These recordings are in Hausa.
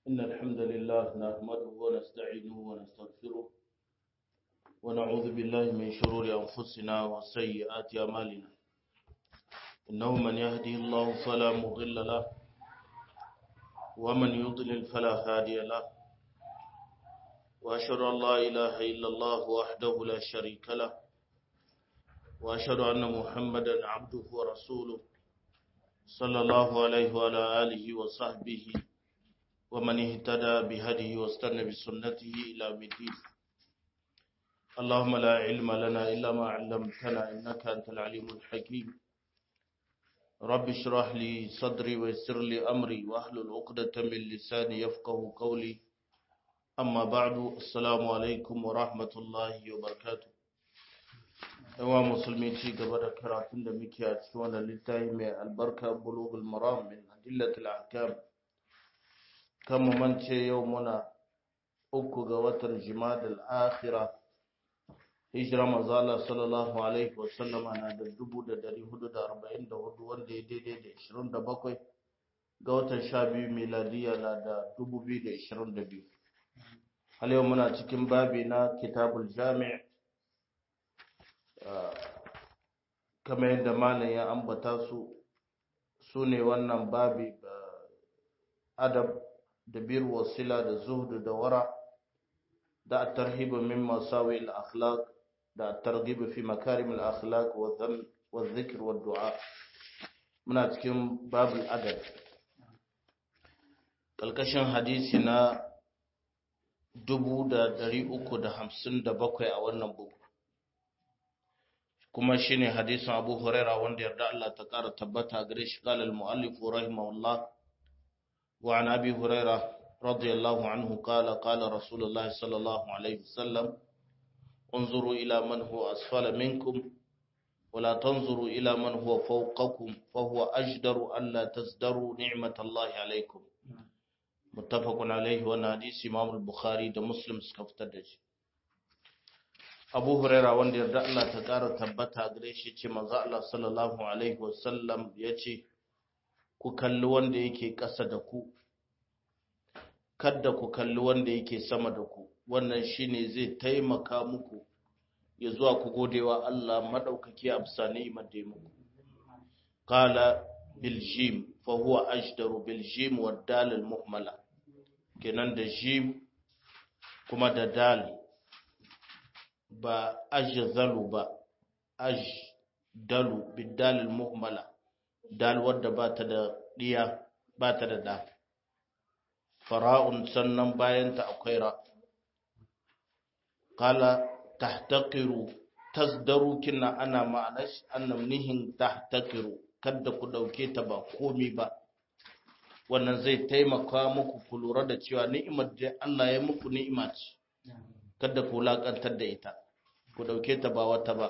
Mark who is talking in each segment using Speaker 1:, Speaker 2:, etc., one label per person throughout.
Speaker 1: إن الحمد لله نحمده ونستعينه ونستغفره ونعوذ بالله من شرور أنفسنا وسيئات أعمالنا إنه من يهدي الله فلا مضل له ومن يضلل فلا هادي له وأشهد أن لا إله إلا الله وحده لا شريك له وأشهد أن محمدا عبده ورسوله صلى الله عليه وعلى آله وصحبه ومن اهتدى بهديه واستنى بسنته إلى الدين اللهم لا علم لنا إلا ما علمتنا إنك أنت العليم الحكيم رب اشرح لي صدري ويسر لي أمري واحلل عقدة من لساني يفقه قولي أما بعد السلام عليكم ورحمة الله وبركاته yawa musulmi ci gaba da karatun da muke a cikin wannan littafi mai albarka bulugul maram min adillatul ahkam kan mu mance yau muna uku ga watan jimadal akhira hijira mazala sallallahu alaihi wasallam na da dubu da dari hudu da arba'in da hudu wanda ya daidai da ishirin da bakwai ga watan sha biyu miladiya na da dubu biyu da ishirin da biyu hal yau muna cikin babi na kitabul jami' kamar yadda malam ya ambata su su ne wannan babi adab da bir wasila da zuhdu da wara da tarhibu min masawi al-akhlaq da targhib fi makarim al-akhlaq wa dham wa dhikr wa du'a muna cikin babul adab kalkashin hadisi na 357 a wannan bugu kuma shine hadisin Abu Huraira wanda yarda Allah ta ƙara tabbata gare shi qala al-muallif rahimahullah wa an Abi Huraira radiyallahu anhu qala qala Rasulullah sallallahu alaihi wasallam انظروا إلى من هو أسفل منكم ولا تنظروا إلى من هو فوقكم فهو أجدر ألا تزدروا نعمة الله عليكم متفق عليه وانا حديث إمام البخاري ده مسلم سكفتر abu huraira wanda yarda Allah ta ƙara tabbata gare shi ce manzo Allah sallallahu alaihi wasallam ya ce ku kalli wanda yake ƙasa da ku kadda ku kalli wanda yake sama da ku wannan shine zai taimaka muku ya zuwa ku godewa Allah madaukaki a bisa ni'imar da muku qala bil jim fa huwa ajdaru bil jim wa dal al muhmala kenan da jim kuma da dal ba ajzalu ba ajdalu bidal muhmala dal wadda ba ta da diya ba ta da da fara'un sannan bayan ta akwai ra qala tahtaqiru tasdaru kinna ana ma'anar annam nihin tahtaqiru kada ku dauke ta ba komi ba wannan zai taimaka muku ku lura da cewa ni'imar da Allah ya muku ni'ima ce kada ku lakantar da ita ku dauke ta ba wata ba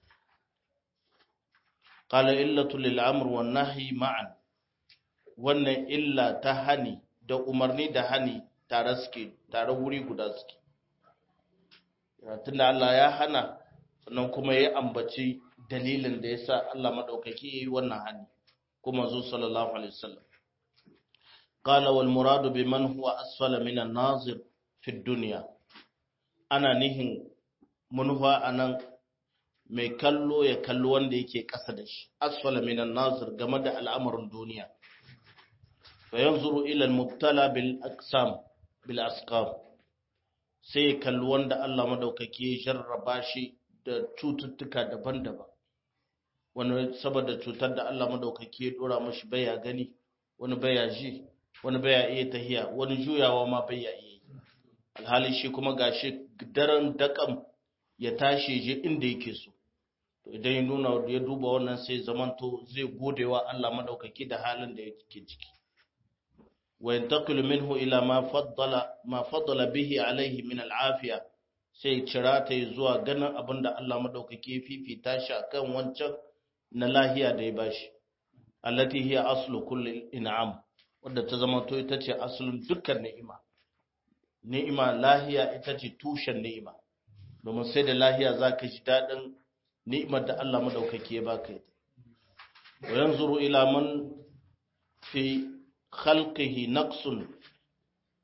Speaker 1: qala illatu lil amr wan nahy ma'an wannan illa ta hani da umarni da hani tare suke tare wuri guda suke tunda Allah ya hana sannan kuma ya ambaci dalilin da yasa Allah madaukaki yayi wannan hani kuma zo sallallahu alaihi wasallam qala wal muradu biman huwa asfala minan nazir fi dunya ana nihin manufa a nan mai kallo ya kallo wanda yake ƙasa da shi asfala minan nazir game da al'amarin duniya fa yanzuru ila al-mubtala bil aqsam bil asqam sai ya kalli wanda Allah madaukake ya jarraba shi da cututtuka daban-daban wani saboda cutar da Allah madaukake ya dora mashi baya gani wani baya ji wani baya iya tahiya wani juyawa ma baya iya alhali shi kuma gashi daren dakan ya tashi je inda yake so to idan ya nuna ya duba wannan sai zamanto zai godewa Allah madaukaki da halin da yake ciki wa yantaqilu minhu ila ma faddala ma faddala bihi alaihi min al'afiya sai cira ta zuwa ganin abinda Allah madaukaki ya fifita shi akan wancan na lahiya da ya bashi allati hiya aslu kulli in'am wadda ta zamanto ita ce asalin dukkan ni'ima ni'ima lahiya ita ce tushen ni'ima domin sai da lahiya za ka ji daɗin ni'imar da Allah madaukaki ya baka ita wa yanzuru ila man fi khalqihi naqsun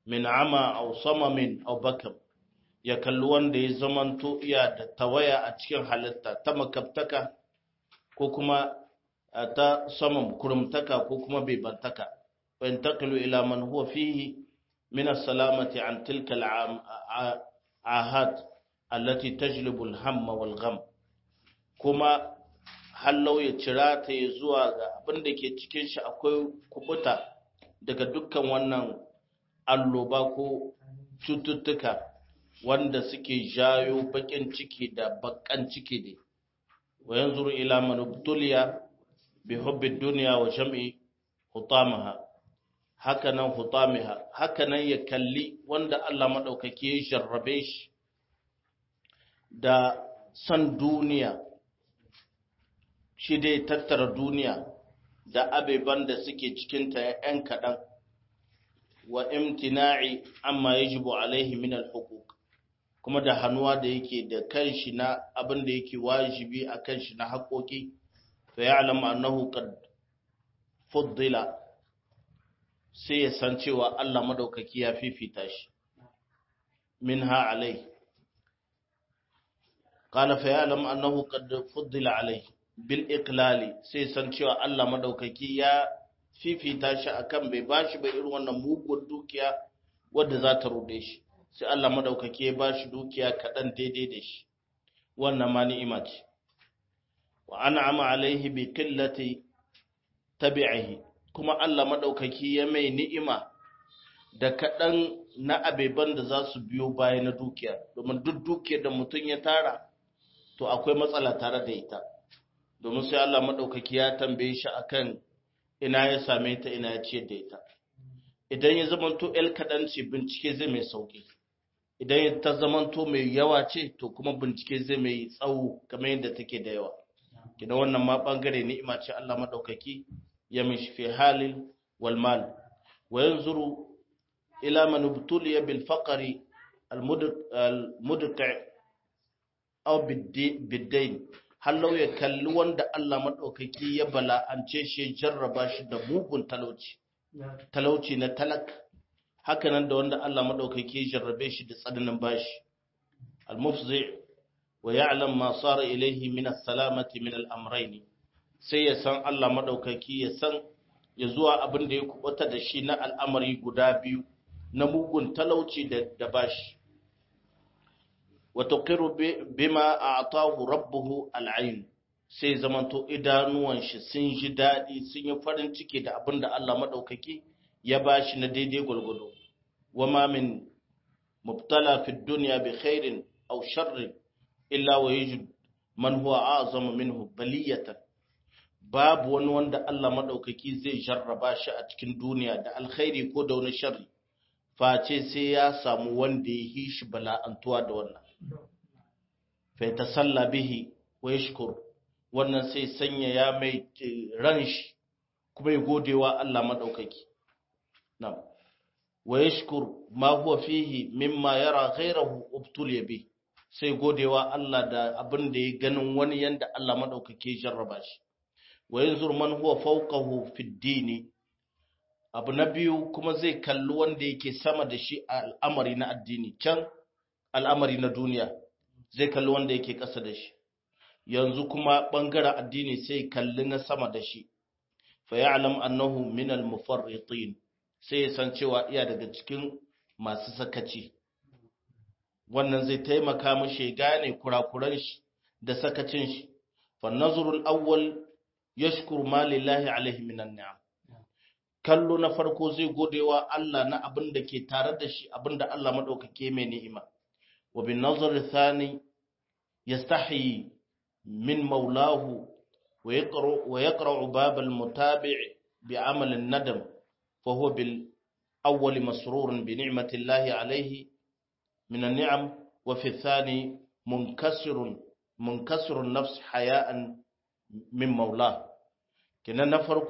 Speaker 1: min ama aw samamin aw bakam ya kalli wanda ya zamanto iya da tawaya a cikin halitta ta makabtaka ko kuma ta saman kurumtaka ko kuma bebantaka wa intaqilu ila man huwa fihi min as-salamati an tilka al-ahad allati tajlibu al-hamma wal gham kuma hallau ya cira ta ya zuwa ga abin da ke cikin shi akwai kubuta daga dukkan wannan alloba ko cututtuka wanda suke jayo bakin ciki da bakan ciki ne wa yanzuru ila man ubtuliya bi hubbi dunya wa jam'i hutamaha hakanan hutamiha hakanan ya kalli wanda Allah madaukake ya jarrabe shi da san duniya shi dai tattara duniya da abeban da suke cikinta ‘yan kaɗan wa imtina'i amma yajibu alaihi min al-huquq kuma da hannuwa da yake da kanshi na abin da yake wajibi a kanshi na haƙoƙi fa ya'lamu annahu qad fuddila sai ya san cewa Allah madaukaki ya fifita shi minha alai qala fa ya'lamu annahu qad fuddila alai bil iqlali sai san cewa Allah madaukaki ya fifita shi akan bai bashi ba irin wannan mugun dukiya wadda za ta rude shi sai Allah madaukaki ya bashi dukiya kaɗan daidai da shi wannan ma ni'ima ce wa an'ama alaihi bi qillati tabi'ihi kuma Allah madaukaki ya mai ni'ima da kaɗan na abeban da za su biyo baya na dukiya domin duk dukiyar da mutum ya tara to akwai matsala tare da ita domin sai Allah madaukaki ya tambaye shi akan ina ya same ta ina ya ciyar da ita idan ya zamanto el kaɗan ce bincike zai mai sauƙi idan ta zamanto mai yawa ce to kuma bincike zai mai tsawo kamar yadda take da yawa kina wannan ma bangare ni'ima ce Allah madaukaki ya mishi fi halil wal mal wa yanzuru ila man ubtuliya bil faqri al mudqa aw bid-dayn hallau ya kalli wanda Allah madaukaki ya bala'ance shi jarraba shi da mugun talauci talauci na talak hakanan da wanda Allah madaukaki ya jarrabe shi da tsananin bashi al-mufzi wa ya'lam ma sara ilayhi min as-salamati min al-amrayn sai ya san Allah madaukaki ya san ya zuwa abin da ya kubuta da shi na al'amari guda biyu na mugun talauci da da bashi wa tuqiru bima a'tahu rabbuhu al-ayn sai zamanto idanuwan shi sun ji daɗi sun yi farin ciki da abin da Allah maɗaukaki ya ba shi na daidai gwalgwado. Wama min mubtala fi duniya bi khairin aw sharrin illa wa yajid man huwa a'zamu minhu baliyatan babu wani wanda Allah maɗaukaki zai jarraba shi a cikin duniya da alkhairi ko da wani sharri face sai ya samu wanda ya yi shi bala'antuwa da wannan fa tasalla bihi wa yashkuru wannan sai sanya ya mai ran shi kuma ya gode wa Allah maɗaukaki. Nam, wa ya ma huwa fihi mimma yara ghairahu ubtul bi sai gode wa Allah da abin da ya ganin wani yanda Allah maɗaukaki jarraba shi. Wa yanzu man huwa fawqahu fi dini abu na biyu kuma zai kalli wanda yake sama da shi a al'amari na addini can al'amari na duniya zai kalli wanda yake ƙasa da shi yanzu kuma ɓangaren addini sai kalli na sama da shi fa ya'lam annahu min al-mufarritin sai ya san cewa iya daga cikin masu sakaci wannan zai taimaka mishi gane kurakuran shi da sakacin shi fa nazrul awwal yashkuru ma lillahi alaihi minan ni'am kallo na farko zai godewa Allah na abin da ke tare da shi abin da Allah madaukake mai ni'ima wa bin nazar thani yastahi من مولاه ويقرأ, ويقرأ باب المتابع بعمل الندم فهو بالأول مسرور بنعمة الله عليه من النعم وفي الثاني منكسر منكسر النفس حياء من مولاه كنا نفرق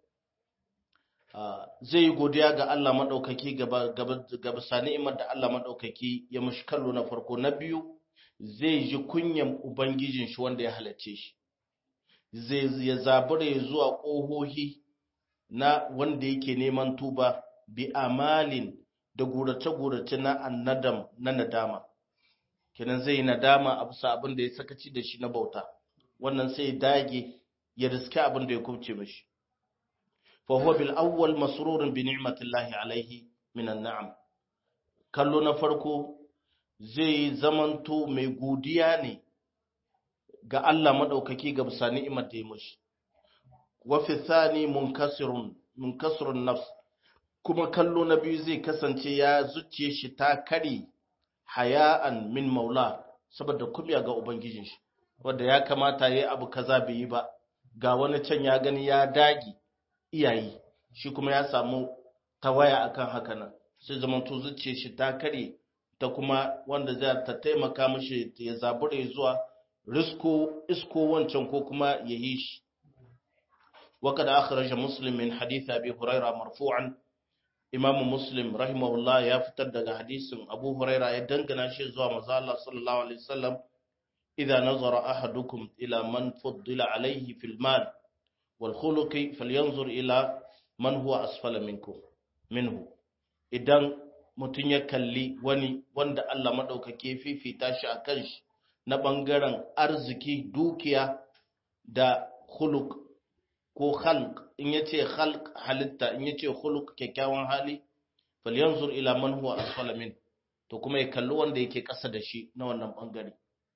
Speaker 1: zai godiya ga Allah maɗaukaki gaba sani'imar da Allah maɗaukaki ya mashi kallo na farko na biyu zai ji kunyan Ubangijin shi wanda ya halarce shi, zai ya zabura ya zuwa ƙohohi na wanda yake neman tuba bi amalin da gurace-gurace na annadam na nadama kenan zai nadama a bisa abin da ya sakaci da shi na bauta wannan sai dage ya riske abin da ya kubce mishi fa huwa bil awwal masrurun bi ni'matillahi alaihi min an'am kallo na farko zai zamanto mai godiya ne ga Allah madaukaki ga bisa ni'imar da ya mishi wa fi thani munkasirun munkasirun nafs kuma kallo na biyu zai kasance ya zuciye shi ta kare haya'an min maula saboda kumya ga ubangijin shi wanda ya kamata yayi abu kaza bai yi ba ga wani can ya gani ya dagi iyayi shi kuma ya samu tawaya akan haka nan sai zaman to zuciye shi ta kare ta kuma wanda zai ta taimaka mishi ya zabure zuwa risko isko wancan ko kuma yayi shi وقد أخرج مسلم من حديث أبي هريرة مرفوعا إمام مسلم رحمه الله يفتر دقى حديث أبو هريرة يدنقنا شيء زوا مزالة صلى الله عليه وسلم إذا نظر أحدكم إلى من فضل عليه في المال والخلق فلينظر إلى من هو أسفل منكم منه إذن mutum ya kalli wani wanda Allah maɗaukake fifita shi a kan shi na ɓangaren arziki dukiya da huluk ko khalq in yace khalq halitta in yace khuluq kyakkyawan hali falyanzur ila man huwa asfala min to kuma ya kalli wanda yake ƙasa da shi na wannan bangare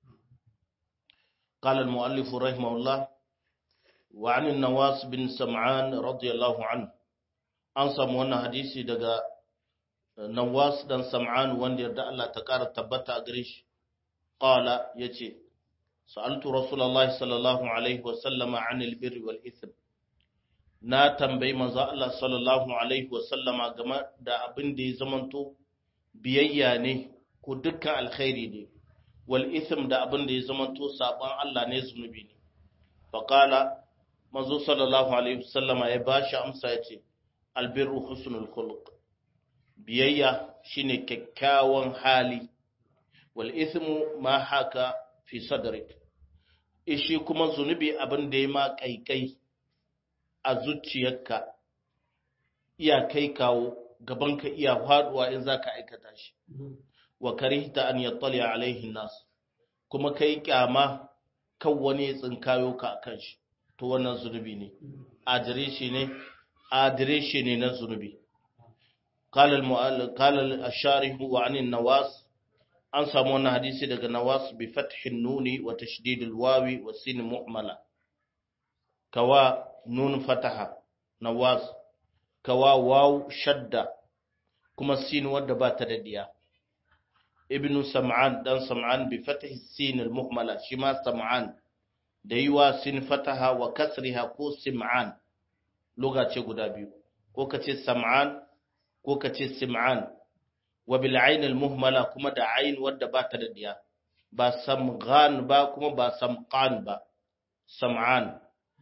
Speaker 1: قال المؤلف رحمه الله وعن النواس بن سمعان رضي الله عنه an samu wannan hadisi daga Nawas dan Sam'an wanda yarda Allah ta ƙara tabbata a gare shi qala yace sa'altu rasulullahi sallallahu alaihi wa sallama 'anil birri wal ithm na tambayi manzo Allah sallallahu alaihi wasallama game da abin da ya zamanto biyayya ne ko dukkan alkhairi ne wal ithm da abin da ya zamanto saban Allah ne zunubi ne fa qala manzo sallallahu alaihi wasallama ya bashi amsa yace albirru husnul khuluq biyayya shine kyakkyawan hali wal ithmu ma haka fi sadrik ishi kuma zunubi abin da ya ma kaikai a zuciyarka iya kai kawo gabanka iya faduwa in za ka aikata shi wa karihta an yattali alaihi nas kuma kai kyama kan wani ya tsinkayo ka akan shi to wannan zunubi ne adireshi ne adireshi ne na zunubi قال المؤلف قال الشارح وعن النواس an samu wannan hadisi daga nawas bi fathin nuni wa tashdidil wawi wa sin mu'mala kawa nun fataha nawas kawa waw shadda kuma sin wadda ba ta da diya ibnu sam'an dan sam'an bi fathi sin al muhmala shi ma sam'an da yiwa sin fataha wa kasriha ko sim'an lugha ce guda biyu ko kace sam'an ko kace sim'an wa bil ayn al muhmala kuma da ayn wadda ba ta da diya ba samghan ba kuma ba samqan ba sam'an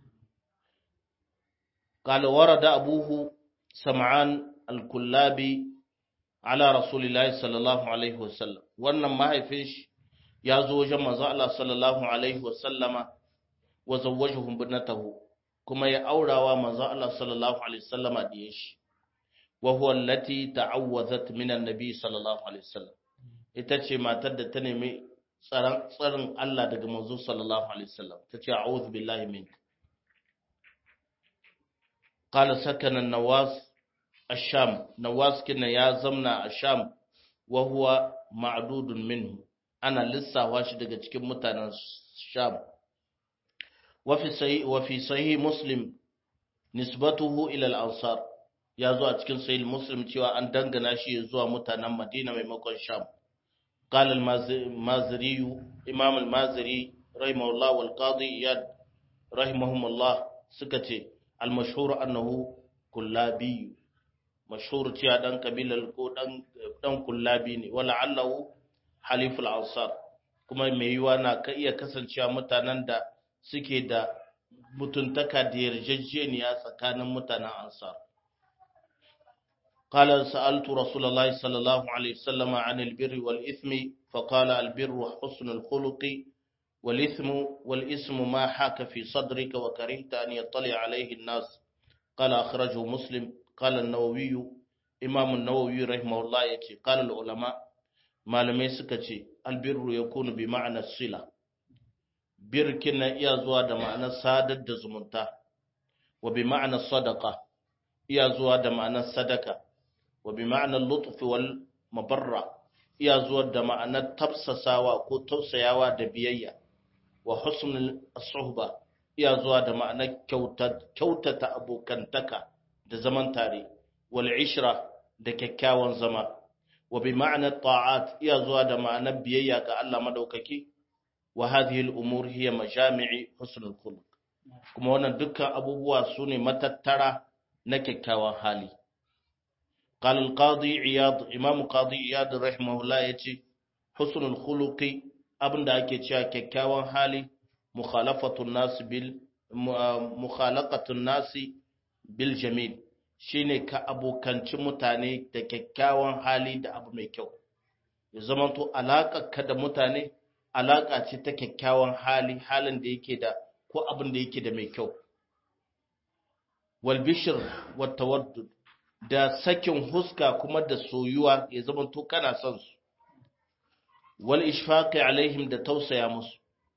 Speaker 1: قال ورد أبوه سمعان الكلابي على رسول الله صلى الله عليه وسلم wannan mahaifinshi ya zo wajen manzo Allah sallallahu alaihi wasallama wa zawwajuhum binatahu kuma ya aurawa manzo Allah sallallahu alaihi wasallama diye shi wa huwa allati ta'awwazat min annabi sallallahu alaihi wasallam ita ce matar da ta nemi tsaron tsarin Allah daga manzo sallallahu alaihi wasallam tace a'udhu billahi minka قال سكن النواس الشام نواس كنا يا زمنا الشام وهو معدود منه أنا لسه واش daga cikin mutanen Sham وفي صحيح وفي صحيح مسلم نسبته إلى الأنصار ya zo a cikin sahih muslim cewa an dangana shi zuwa mutanen Madina maimakon Sham قال المازري إمام المازري رحمه الله والقاضي إياد رحمهم الله سكتي المشهور أنه كلابي مشهور تيا دان قبيلة ko dan dan kullabi ne wala allahu haliful ansar kuma mai yiwa na ka iya kasancewa mutanen da suke da mutuntaka da yarjejeniya tsakanin mutanen ansar قال سألت رسول الله صلى الله عليه وسلم عن البر والإثم فقال البر حسن الخلق والإثم والإثم ما حاك في صدرك وكرهت أن يطلع عليه الناس قال أخرجه مسلم قال النووي imam an-nawawi rahimahullah yace qala al-ulama malamai suka ce albirru yakunu bi ma'ana sila birkin na iya zuwa da ma'anar sadar da zumunta wa bi ma'anar sadaka iya zuwa da ma'anar sadaka wa bi ma'anar lutfi wal mabarra iya zuwa da ma'anar tafsasawa ko tausayawa da biyayya wa husnul suhba iya zuwa da ma'anar kyautata abokantaka da zaman tare wal ishra da kyakkyawan zama wa bi ma'anar ta'at iya zuwa da ma'anar biyayya ga Allah madaukaki wa hadhihi al-umur hiya majami'i husnul khuluq kuma wannan dukkan abubuwa sune matattara na kyakkyawan hali قال القاضي عياض امام قاضي عياض رحمه الله yace husnul khuluqi abinda ake cewa kyakkyawan hali mukhalafatun nas bil mukhalaqatun nas bil jamil shine ka abokanci mutane da kyakkyawan hali da abu mai kyau ya zamanto ka da mutane alaka ce ta kyakkyawan hali halin da yake da ko abin da yake da mai kyau wal bishr wat tawaddud da sakin huska kuma da soyuwa ya zamanto kana son su wal ishfaqi alaihim da tausaya musu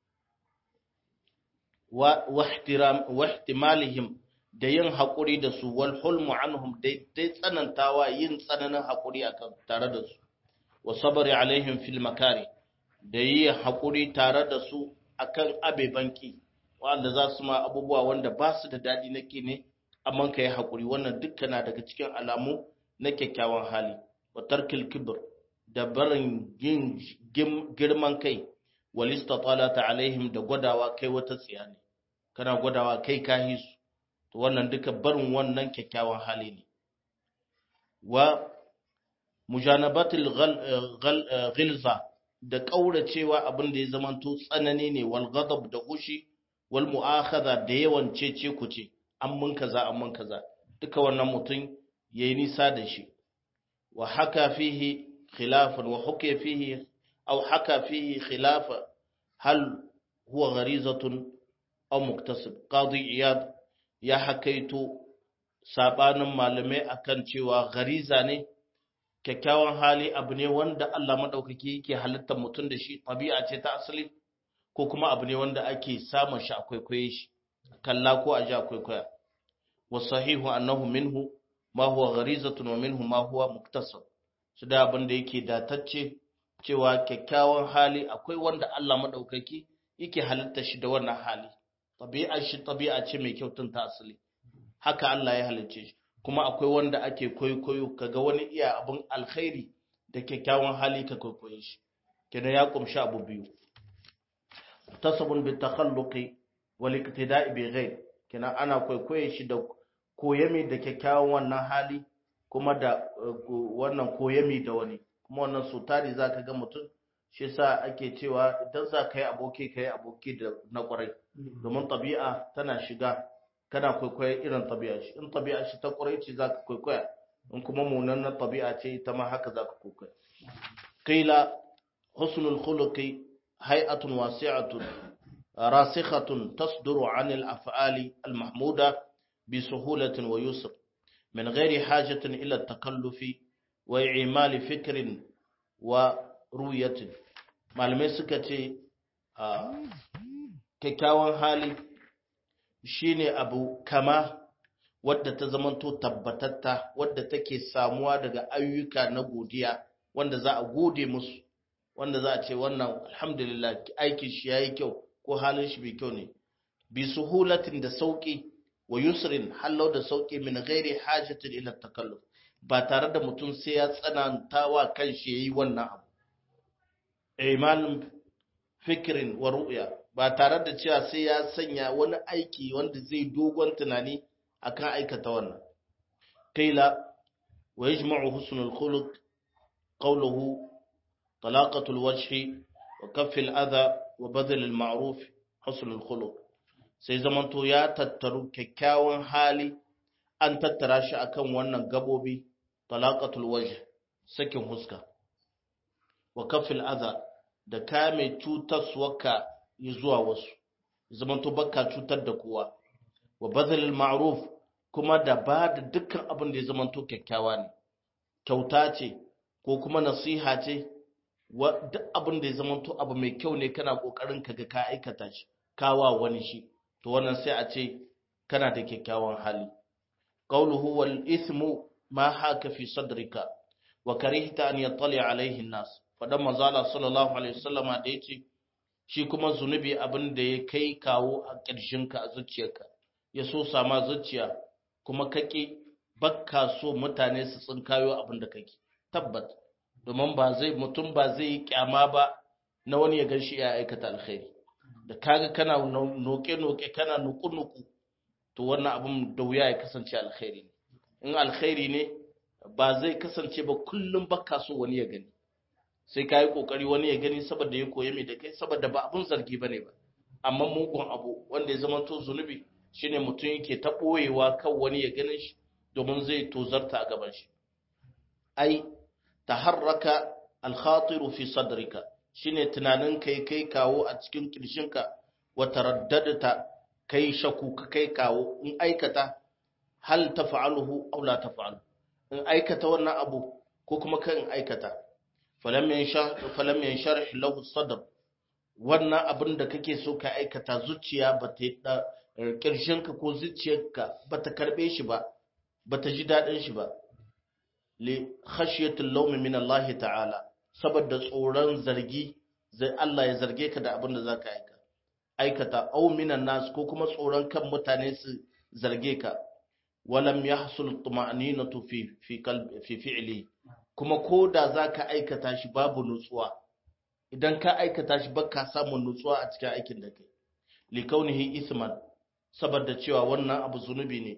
Speaker 1: wa wahtiram wahtimalihim da yin haƙuri da su wal hulmu anhum dai tsanantawa yin tsananin haƙuri akan tare da su wa sabari alaihim fil makari da yi haƙuri tare da su akan abebanki wanda za su ma abubuwa wanda ba su da daɗi nake ne amma ka yi haƙuri wannan dukkan na daga cikin alamu na kyakkyawan hali wa tarkil kibir da barin yin girman kai walista talata alaihim da gwadawa kai wata tsiya ne kana gwadawa kai kahi su to wannan duka barin wannan kyakkyawan hali ne wa mujanabatul ghilza da kauracewa abin da ya zamanto tsanani ne wal ghadab da hushi wal mu'akhadha da yawan cece kuce an mun kaza an mun kaza duka wannan mutum yayi nisa da shi wa haka fihi khilafan wa hukiya fihi aw haka fihi khilafa hal huwa gharizatun aw muktasib qadi iyad ya hakaito sabanin malamai akan cewa gariza ne kyakkyawan hali abu ne wanda Allah madaukaki yake halittar mutum da shi tabi'a ce ta asali ko kuma abu ne wanda ake samun shi akwai kwaye shi kalla ko a ji akwai kwaya wa sahihu annahu minhu ma huwa gharizatun wa minhu ma huwa muktasab su da abin da yake datacce cewa kyakkyawan hali akwai wanda Allah madaukaki yake halitta shi da wannan hali tabi'a shi tabi'a ce mai kyau tun ta asali haka Allah ya halicce shi kuma akwai wanda ake koyo kaga wani iya abin alkhairi da kyakkyawan hali ka koyo shi kenan ya kumshi abu biyu tasabun bi takhalluqi wal iktida'i bi ghayr kenan ana koyo shi da koyami da kyakkyawan wannan hali kuma da wannan koyami da wani kuma wannan su tari zaka ga mutum shi yasa ake cewa idan za ka yi aboki ka yi aboki da na kwarai domin tabi'a tana shiga kana kwaikwayo irin tabi'a shi in tabi'a shi ta kwarai ce za ka kwaikwaya in kuma munanan tabi'a ce ita ma haka za ka kwaikwaya qila husnul khuluqi hay'atun wasi'atun rasikhatun tasduru 'anil af'ali al-mahmuda bi suhulatin wa yusr min ghairi hajatin ila at-takallufi wa i'mali fikrin wa ruyatin malamai suka ce kyakkyawan hali shine abu kama wadda ta zamanto tabbatatta wadda take samuwa daga ayyuka na godiya wanda za a gode musu wanda za a ce wannan alhamdulillah aikin shi yayi kyau ko halin shi bai kyau ne bi suhulatin da sauki wa yusrin hallau da sauki min ghairi hajatin ila takalluf ba tare da mutum sai ya tsananta wa kanshi yayi wannan abu imanin fikirin wa ru'ya ba tare da cewa sai ya sanya wani aiki wanda zai dogon tunani akan aikata wannan kaila wa yajma'u husnul khuluq qawluhu talaqatul wajhi wa kaffil adha wa badal al ma'ruf husnul khuluq sai zamanto ya tattaru kyakkyawan hali an tattara shi akan wannan gabobi talaqatul wajh sakin huska wa kaffil adha da kame cutarsuwarka zuwa wasu zamanto baka cutar da kowa wa bazalil ma'ruf kuma da ba da dukkan abin da ya zamanto kyakkyawa ne kyauta ce ko kuma nasiha ce duk abin da ya zama to abu mai kyau ne kana kokarin ka ga ka aikata shi kawa wani shi to wannan sai a ce kana da kyakkyawan hali qawluhu wal ithmu ma haka fi sadrika wa karihta an yattali alaihi an-nas fadan manzo Allah sallallahu alaihi wasallama da yace shi kuma zunubi abin da ya kai kawo a ƙirshinka a zuciyarka ya so sama zuciya kuma kake bakka so mutane su tsinkayo abin da kake tabbat domin ba zai mutum ba zai yi kyama ba na wani ya ganshi ya aikata alkhairi da kaga kana noke noke kana nuku nuku to wannan abin da wuya ya kasance alkhairi ne in alkhairi ne ba zai kasance ba kullum bakka so wani ya gani sai ka yi ƙoƙari wani ya gani saboda ya koya mai da kai saboda ba abun zargi ba ne ba amma mugun abu wanda ya zama to zunubi shine mutum yake ta ɓoyewa kan wani ya ganin shi domin zai tozarta a gaban shi ai taharraka alkhatiru fi sadrika shine tunanin kai kai kawo a cikin kirshinka wa taraddadta kai shaku ka kai kawo in aikata hal taf'aluhu aw la taf'alu in aikata wannan abu ko kuma kan aikata falam yansharh lahu sadr wannan abin da kake so ka aikata zuciya ba ta da kirshinka ko zuciyarka ba ta karbe shi ba ba ta ji dadin shi ba li khashyatil lawmi min Allah ta'ala saboda tsoron zargi zai Allah ya zarge ka da abin da zaka aika aikata aw minan nas ko kuma tsoron kan mutane su zarge ka walam yahsul tuma'ninatu fi fi qalbi fi fi'li kuma ko da za ka aikata shi babu nutsuwa idan ka aikata shi ba ka samun nutsuwa a cikin aikin da kai likaunihi isman saboda cewa wannan abu zunubi ne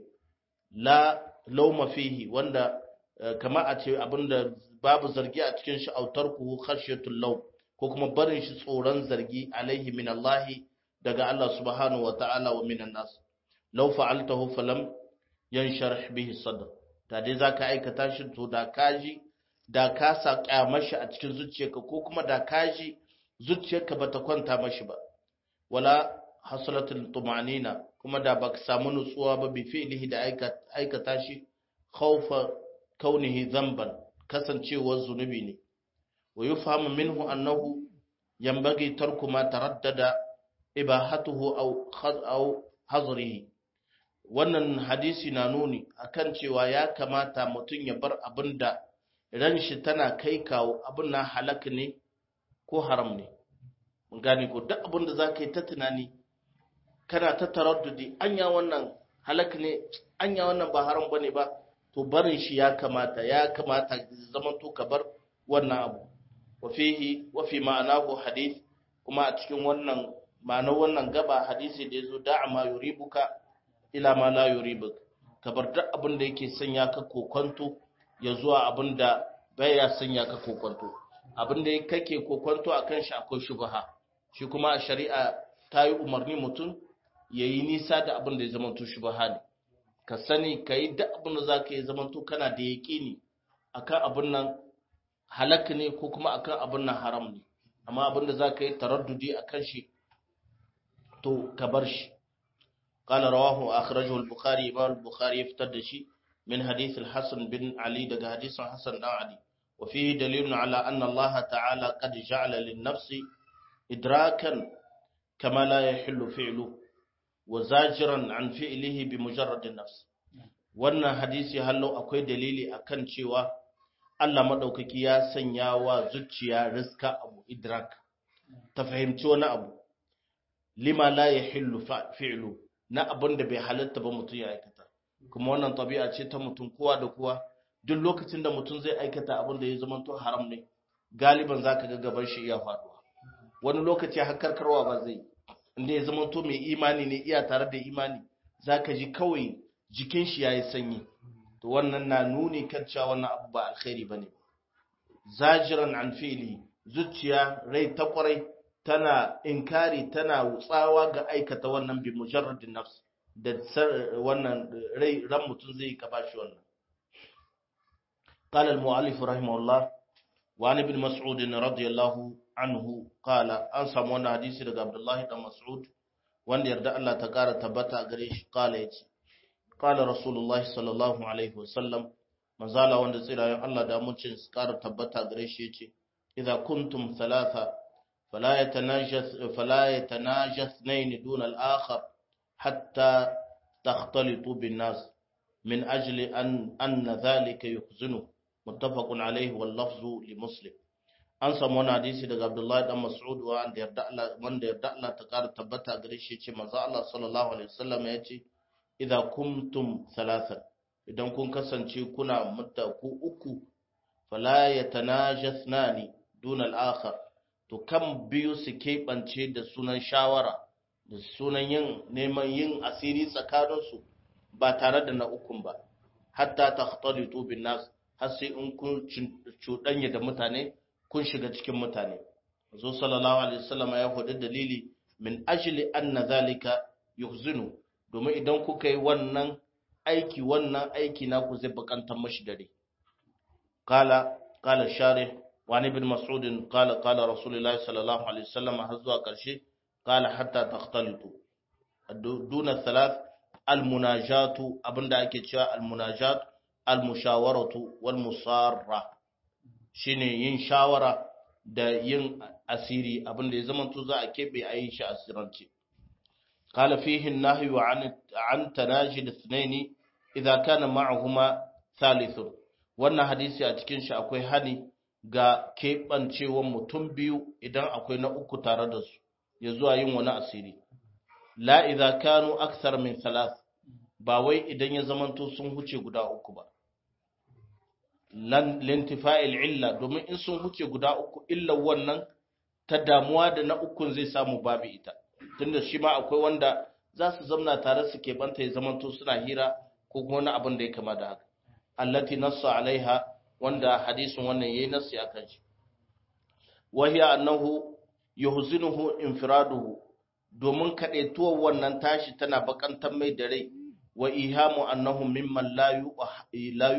Speaker 1: la lauma fihi wanda kama a ce abinda babu zargi a cikin shi autar ku khashyatul law ko kuma barin shi tsoron zargi alaihi min Allah daga Allah subhanahu wa ta'ala wa minan nas law fa'altahu falam yansharh bihi sadr da dai zaka aikata shi to da kaji da ka sa kyamashi a cikin zuciyarka ko kuma da ka ji zuciyarka bata kwanta mashi ba wala hasalatul tumanina kuma da baka samu nutsuwa ba bi fi'lihi da aikata shi khawfa kaunihi dhanban kasancewar zunubi ne wa yufhamu minhu annahu yanbaghi tarku ma taraddada ibahatuhu aw aw hazrihi wannan hadisi na nuni akan cewa ya kamata mutum ya bar abinda ran shi tana kai kawo abin na halak ne ko haram ne mun gane ko duk abin da za ka yi ta tunani kana ta taraddudi anya wannan halak ne anya wannan ba haram bane ba to barin shi ya kamata ya kamata zaman to ka bar wannan abu wa fihi wa fi ma'anahu hadith kuma a cikin wannan ma'anar wannan gaba hadisi da yazo da'a ma yuribuka ila ma la yuribuk ka bar duk abin da yake sanya ka kokonto ya zuwa abin da baya sanya ka kokonto abin da kake kokonto akan shi akwai shubha shi kuma a shari'a ta yi umarni mutum ya yi nisa da abin da ya zama to shubha ne ka sani ka yi duk abin da za ka yi zama to kana da yaƙini akan abin nan halak ne ko kuma akan abin nan haram ne amma abin da za ka yi taraddudi akan shi to ka bar shi قال رواه أخرجه البخاري إمام البخاري يفتد شيء من حديث الحسن بن علي دقى حديث حسن بن علي وفيه دليل على أن الله تعالى قد جعل للنفس إدراكا كما لا يحل فعله وزاجرا عن فعله بمجرد النفس wannan hadisi hallo akwai dalili akan cewa Allah madaukaki ya sanya wa zuciya riska abu idrak ta fahimci wani abu lima la yahillu fi'lu na abin da bai halatta ba mutum ya aikata kuma wannan tabi'a ce ta mutum kowa da kowa duk lokacin da mutum zai aikata abin da ya zama to haram ne galiban zaka ga gaban shi iya faduwa wani lokaci har karkarwa ba zai inda ya zama to mai imani ne iya tare da imani zaka ji kawai jikin shi yayi sanyi to wannan na nuni kan cewa wannan abu ba alkhairi bane zajiran an fi'li zuciya rai ta kwarai tana inkari tana tsawa ga aikata wannan bi mujarradin nafs da wannan rai ran mutum zai ka bashi wannan قال المؤلف رحمه الله وعن ابن مسعود رضي الله عنه قال an samu wannan hadisi daga Abdullah ibn Mas'ud wanda yarda Allah ta kara tabbata gare shi kala yace qala Rasulullah sallallahu alaihi wasallam manzala wanda tsirayen Allah da mucin su ƙara tabbata gare shi yace idza kuntum thalatha fala yatanajas fala yatanajas nayn dun al-akhar hatta takhtalitu bin nas min ajli an anna dhalika yuhzinu muttafaqun alayhi wal lafzu li muslim an samu wani hadisi daga Abdullahi dan Mas'ud wanda yarda Allah wanda yarda Allah ta ƙara tabbata gare shi yace manzo Allah sallallahu alaihi wasallam yace idza kuntum thalathan idan kun kasance kuna mutta ku uku fala yatanajasnani dun al-akhar to kan biyu su keɓance da sunan shawara da sunan yin neman yin asiri tsakaninsu ba tare da na ukun ba hatta takhtalitu bin nas har sai in kun cuɗanya da mutane kun shiga cikin mutane zo sallallahu alaihi wasallam ya hudu dalili min ajli anna zalika yuhzinu domin idan kuka yi wannan aiki wannan aiki na ku zai bakantar mashi dare qala qala sharih wa ibn mas'ud qala qala rasulullahi sallallahu alaihi wasallam har zuwa karshe qala hatta takhtalitu duna thalath almunajatu abinda ake cewa almunajat almushawaratu wal musarra shine yin shawara da yin asiri abinda ya zama to za a kebe a yi shi asirance قال فيه النهي عن عن تناجي الاثنين اذا كان معهما ثالث wannan hadisi a cikin shi akwai hani ga keɓancewan mutum biyu idan akwai na uku tare da su ya zuwa yin wani asiri la idza kanu akthar min thalath ba wai idan ya zamanto sun huce guda uku ba lan lintifa'il illa domin in sun huce guda uku illa wannan ta damuwa da na ukun zai samu babu ita tunda shi ma akwai wanda za su zamna tare su keɓanta ya zamanto suna hira ko kuma wani abin da ya kama da haka allati nassa alaiha wanda hadisin wannan yayi nassi akan shi wa hiya annahu yuhzinuhu infiraduhu domin kaɗaituwar wannan tashi tana bakantar mai da rai wa ihamu annahum mimman la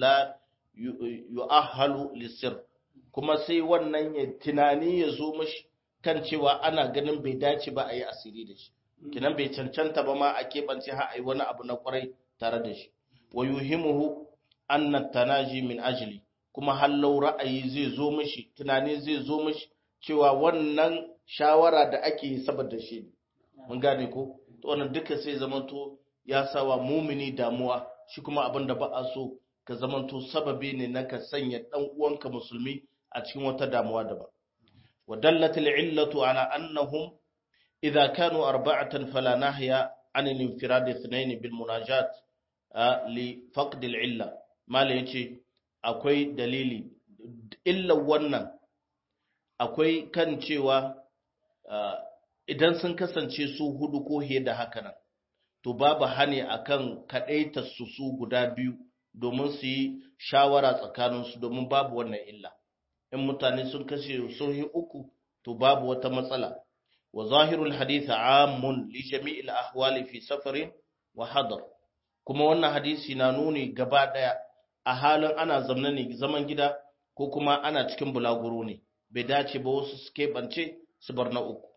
Speaker 1: yu'ahhalu lisir kuma sai wannan ya tunani ya zo mashi kan cewa ana ganin bai dace ba a yi asiri da shi kinan bai cancanta ba ma a keɓance ha a yi wani abu na kwarai tare da shi wa yuhimuhu anna tanaji min ajli kuma hallau ra'ayi zai zo mashi tunani zai zo mashi cewa wannan shawara da ake yi saboda shi mun gane ko to wannan duka sai zamanto ya sawa mumini damuwa shi kuma abin da ba a so ka zamanto sababi ne na ka sanya dan uwanka musulmi a cikin wata damuwa daban wa dallat al-illatu ala annahum idha kanu arba'atan fala nahya an al-infirad ithnain bil munajat li faqd al-illa mala yace akwai dalili illa wannan akwai kan cewa idan sun kasance su hudu ko hiye da haka nan to babu hane akan kadaita su su guda biyu domin su yi shawara tsakaninsu domin babu wannan illa in mutane sun kashe sun yi uku to babu wata matsala wa zahirul hadith amun li jami'il ahwali fi safarin wa hadar kuma wannan hadisi na nuni gaba daya a halin ana zamna ne zaman gida ko kuma ana cikin bulaguro ne bai dace ba wasu su keɓance su bar na uku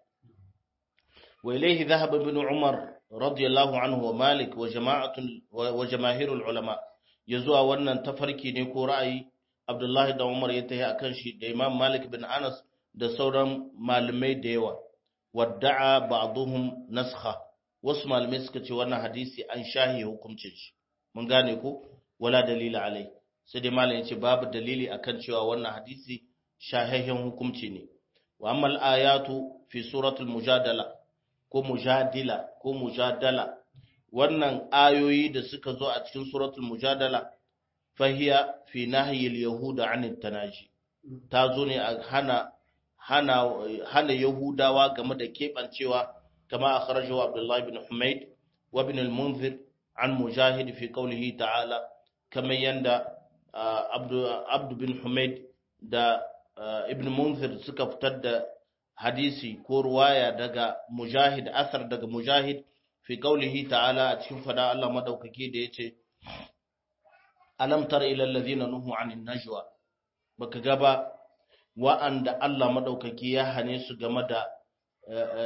Speaker 1: wa ilaihi dhahaba ibn umar radiyallahu anhu wa malik wa jama'atun wa jamaahirul ulama yazuwa wannan tafarki ne ko ra'ayi abdullahi da umar ya tayi akan shi da imam malik bin anas da sauran malamai da yawa wadda'a ba'dhum naskha wasu malamai suka ce wannan hadisi an shahi hukuncin shi mun gane ko wala dalila alai sai dai malam yace babu dalili akan cewa wannan hadisi shahihin hukunci ne wa ammal ayatu fi suratul mujadala ko mujadila ko mujadala wannan ayoyi da suka zo a cikin suratul mujadala fahiya fi nahyil yahuda anit tanaji ta zo ne a hana hana hana yahudawa game da kebancewa kama akhrajahu abdullahi ibn humayd wa ibn al-munzir an mujahid fi qawlihi ta'ala kama yanda abdu bin humayd da ibn munzir suka fitar da hadisi ko ruwaya daga mujahid asar daga mujahid fi qaulihi ta'ala a cikin fada Allah madaukaki da yace alam tara ila alladhina nuhu anin najwa baka ga ba wa'anda Allah madaukaki ya hane su game da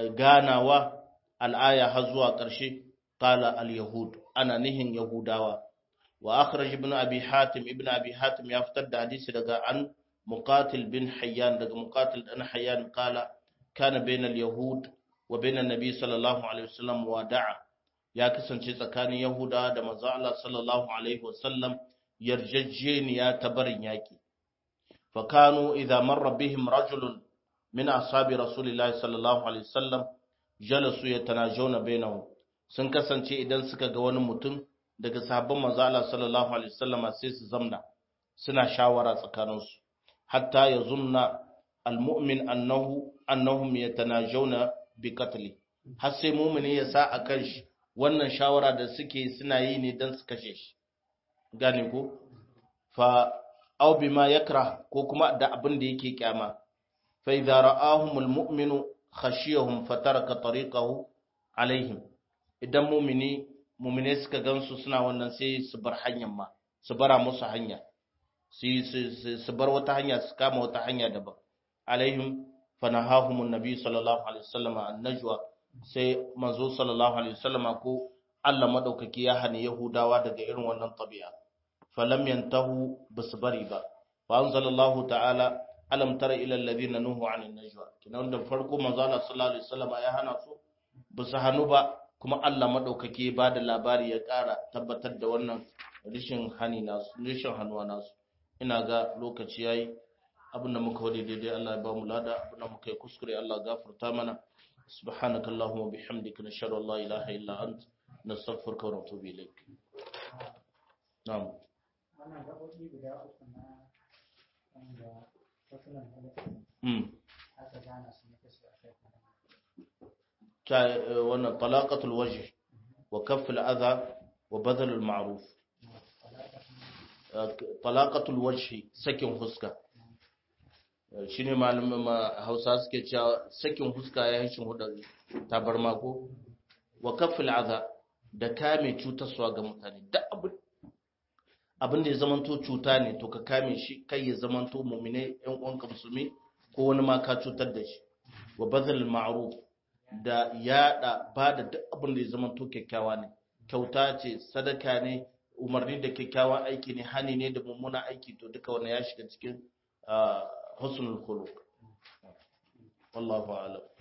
Speaker 1: ganawa al'aya har zuwa ƙarshe qala al yahud ana nihin yahudawa wa akhraj ibn abi hatim ibn abi hatim ya fitar da hadisi daga an muqatil bin hayyan daga muqatil dan hayyan kala kana bainal yahud wa bainan nabi sallallahu alaihi wasallam wada'a ya kasance tsakanin yahuda da manzo Allah sallallahu alaihi wasallam yarjejeniya ta barin yaki fa kanu idza marra bihim rajulun min ashabi rasulillahi sallallahu alaihi wasallam jalasu yatanajawna bainahum sun kasance idan suka ga wani mutum daga sahabban manzo Allah sallallahu alaihi wasallama sai su zamna suna shawara tsakaninsu hatta yazunna almu'min annahu annahum yatanajawna bi qatli har sai mu'mini ya sa akan shi wannan shawara da suke suna yi ne dan su kashe shi gane ko fa aw bima yakrah ko kuma da abin da yake kyama fa idza ra'ahum almu'minu khashiyahum fataraka tariqahu alaihim idan mu'mini mu'mine suka gansu suna wannan sai su bar hanyar ma su bara musu hanya su bar wata hanya su kama wata hanya daban alaihim fanahahumun nabi sallallahu alaihi wasallam an najwa sai manzo sallallahu alaihi wasallam ko Allah madaukaki ya hani yahudawa daga irin wannan tabi'a falam yantahu basu bari ba fa anzalallahu ta'ala alam tara ila alladhina nuhu anin najwa kinan da farko manzo Allah sallallahu alaihi wasallam ya hana su basu hanu ba kuma Allah madaukaki ba da labari ya kara tabbatar da wannan rishin hani nasu rishin hannuwa nasu ina ga lokaci yayi abinda muka wadi daidai Allah ya ba mu lada abinda muka yi kuskure Allah gafarta mana subhanaka allahumma bihamdika nashhadu an la ilaha illa ant nastaghfiruka wa natubu ilaik na'am
Speaker 2: wannan gaɓoɓi guda uku na wanda fasulan
Speaker 1: mm
Speaker 2: aka gana su ne kasu a kai
Speaker 1: ta wannan talaqatul wajh wa kafful adha wa badalul ma'ruf talaqatul wajh sakin huska shine malamin Hausa suke cewa sakin huska ya hishin hudar tabarma ko wa kafful adha da kame cutarwa ga mutane da abin abin da ya zamanto cuta ne to ka kame shi kai ya zamanto mu'mine yan uwanka musulmi ko wani ma ka cutar da shi wa badalul ma'ruf da yada ba da duk abin da ya zamanto kyakkyawa ne kyauta ce sadaka ne umarni da kyakkyawan aiki ne hani ne da mummuna aiki to duka wannan ya shiga cikin husnul khuluq wallahu a'lam